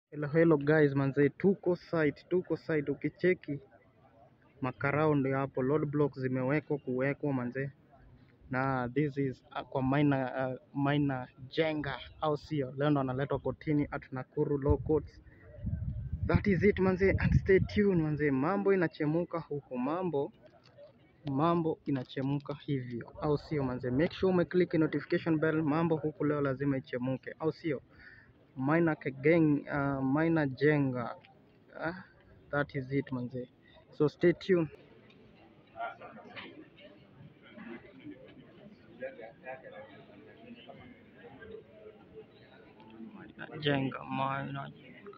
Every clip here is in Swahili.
Hello, hello guys, manze, tuko site, tuko site. Ukicheki makarao ndio hapo, road blocks zimewekwa kuwekwa manze, na this is uh, kwa maina uh, maina jenga, au sio? Leo ndo analetwa kotini at Nakuru Law Courts. That is it manze, and stay tuned manze, mambo inachemuka huku, mambo mambo inachemuka hivyo, au sio manze? Make sure umeclick notification bell, mambo huku leo lazima ichemuke, au sio? Maina Kegeng, uh, Maina Jenga. Uh, that is it manze. So stay tuned. Maina Jenga, Maina Jenga.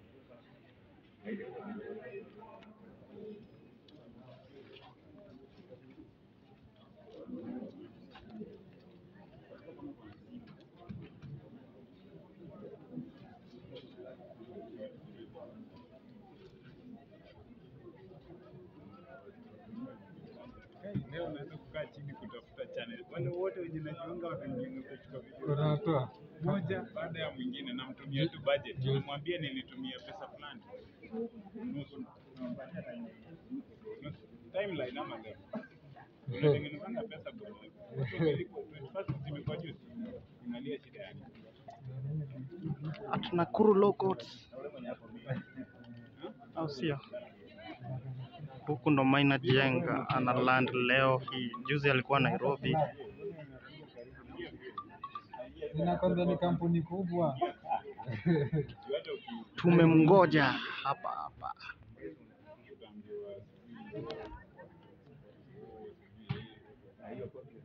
Hey, leo unaweza kukaa chini kutafuta channel. Wale wote wenye najiunga watajiunga kuchukua video Unatoa moja baada ya mwingine, namtumia tu budget, namwambia nilitumia pesa fulani nusu nusu timeline ama leo unatengenezanga pesa kwenye ulipo 21st zimekuwa juzi, angalia shida yake. At Nakuru Law Courts. Au sio? Huku ndo Maina Jenga ana land leo hii. Juzi alikuwa Nairobi. ninakwambia ni kampuni kubwa. Hata uki- Tumemngoja hapa hapa. ukiambiwa